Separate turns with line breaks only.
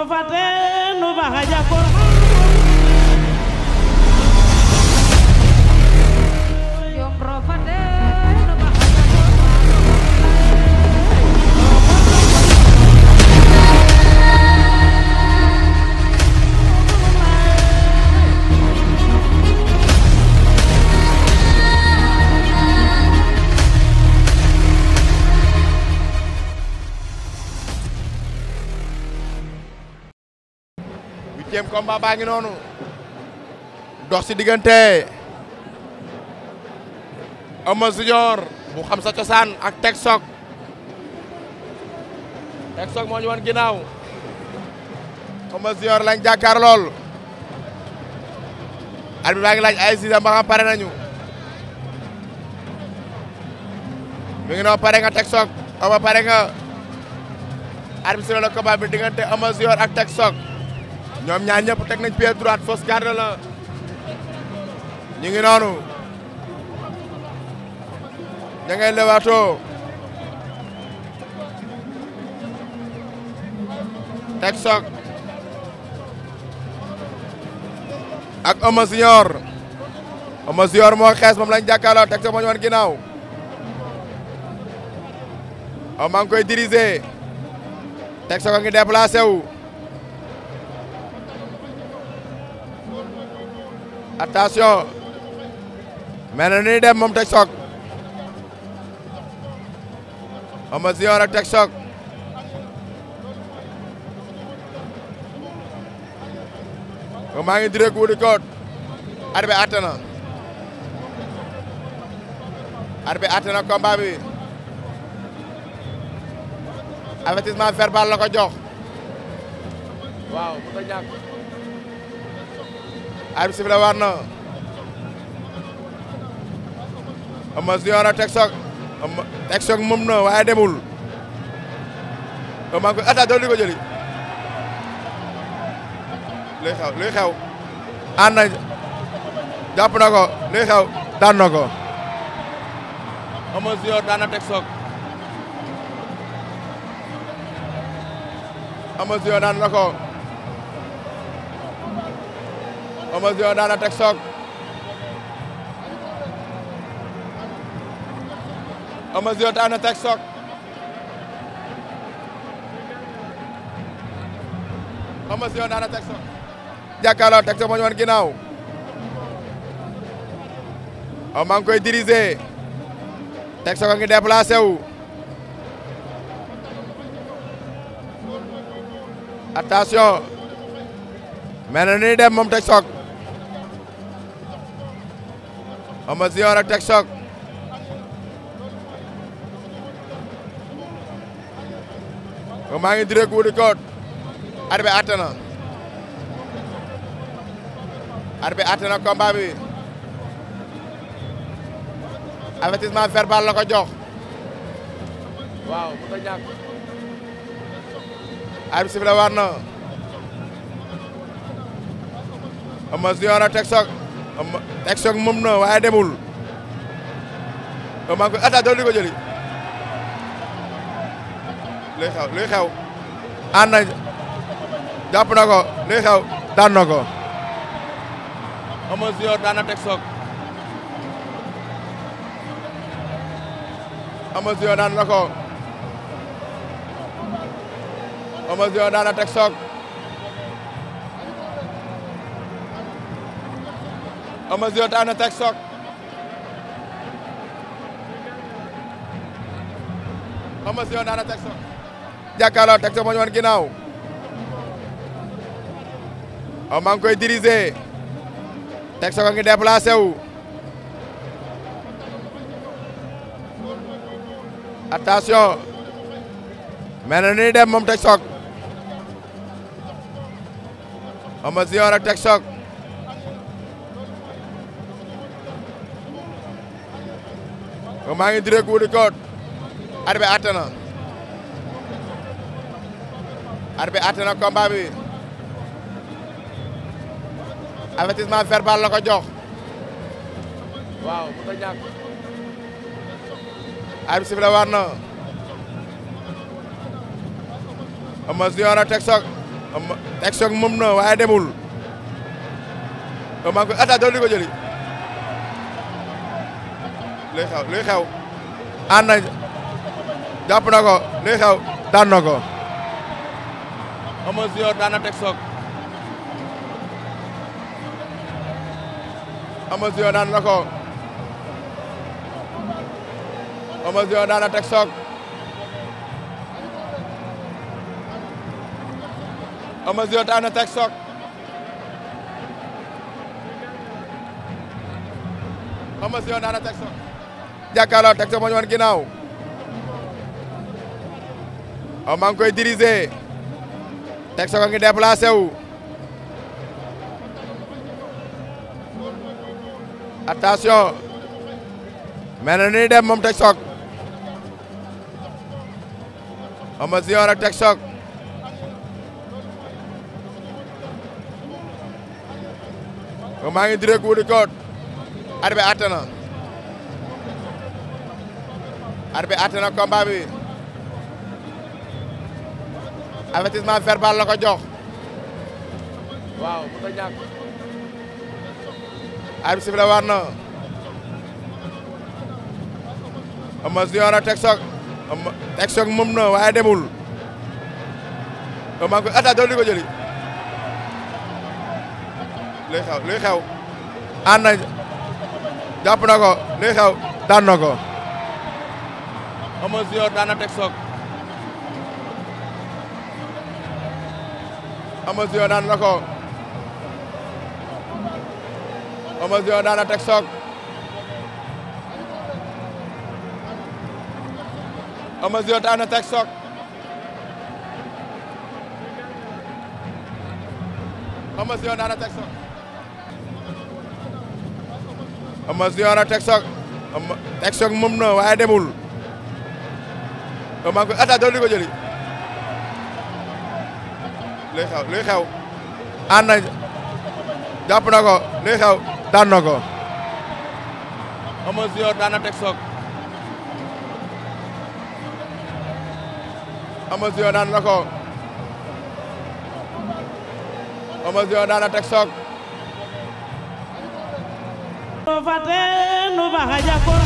rofate nu baxa jakor
Jom rofate no baxa
huitième combat baa ngi noonu dox si diggante Eumeu Junior bu xam sa cosaan ak Tek Sok Tek Sok moo ñu wan ginnaaw Eumeu Junior lañ jàkkaar lool arbitre baa ngi laaj ay sisa ba xam pare nañu mi ngi noonu pare nga Tek Sok Eumeu pare nga arbitre si la combat bi diggante Eumeu Junior ak Tek Sok ñoom ñaar ñëpp teg nañ pied droite fausse garde la ñu ngi noonu ña ngay lewaatoo Tek Sok ak Eumeu Junior Eumeu Junior moo xees moom lañ jàkkaarloo Tek Sok moo ñu wan ginnaaw Eumeu maa ngi koy diriger Tek Sok a ngi déplacé wu attention mel na ni dem moom Tek Sok Eumeu Junior ak Tek Sok maa ngi direct wuti koot arbitre atte na arbitre atte na combat bi avertissement verbal la ko jox waaw bu ko ñàkk arbitre sifflé war na Eumeu Junior ak Tek Sok Eumeu Tek Sok moom na waaye demul maa ngi koy attaque doon di ko jëli luy xew luy xew ànd na jàpp na ko luy xew daan na ko Eumeu Junior daan na Tek Sok Eumeu Junior daan na ko Eumeu Junior daan na Tek Sok Eumeu Junior daan na Tek Sok Eumeu Junior daan na Tek Sok jàkkaarloo Tek Sok moo ñu wan ginnaaw Eumeu maa ngi koy diriger Tek Sok a ngi déplacé wu attention mel na ni dem moom Tek Sok Eumeu Junior ak Tek Sok maa ngi direct wuti koot arbitre atte na arbitre atte na combat bi avertissement verbal la ko jox waaw bu ko ñàkk arbitre sifflé war na Eumeu Junior ak Tek Sok Eumeu Tek Sok moom na waaye demul maa ngi koy attaque doon di ko jëli luy xew luy xew ànd na jàpp na ko luy xew daan na ko Eumeu Junior daan na Tek Sok Eumeu Junior daan na ko Eumeu Junior daan na Tek Sok Eumeu Junior daan na Tek Sok Eumeu Junior daan na Tek Sok jàkkaarloo Tek Sok moo ñu wan ginnaaw Eumeu maa ngi koy diriger Tek Sok a ngi déplacé wu attention mel na ni dem moom Tek Sok Eumeu Junior ak Tek Sok maa ngi direct wuti koot arbitre atte na arbitre atte na combat bi avertissement verbal la ko jox waaw bu ko ñàkk arbitre sifflé war na Eumeu Junior ak Tek Sok ama teg soog moom na waaye demul maa ngi koy attaque doon di ko jëli luy xew luy xew ànd na jàpp na ko luy xew daan na ko ama junior daan na teg soog ama junior daan na ko ama junior daan na teg soog ama junior daan na teg soog ama junior daan na teg soog jàkkaarloo teg soog moo ñu wan ginnaaw maa ngi koy diriger teg soog a ngi déplacé wu attention mel na ni dem moom teg soog ama junior ak teg soog maa ngi direct wu di koot arbi atte na arbi atte na combat bi avertissement verbal la ko jox waaw mu ta ñàkk arbi sifle war na ama junior ak teg soog ama teg soog moom na waaye demul maa ngi koy attaque doon di ko jëli luy xew luy xew ànd na jàpp na ko luy xew daan na ko ama junior daan na teg soog ama junior daan na ko ama junior daan na teg soog ama junior daan na teg soog ama junior daan na teg soog ama junior a teg soog ama teg soog moom na waaye demul maa ngi koy attaque doon di ko jëli luy xew luy xew ànd na jàpp na ko luy xew daan na ko ama junior daan na teg soog ama junior daan na ko ama junior daan na teg soog
no fate no baja por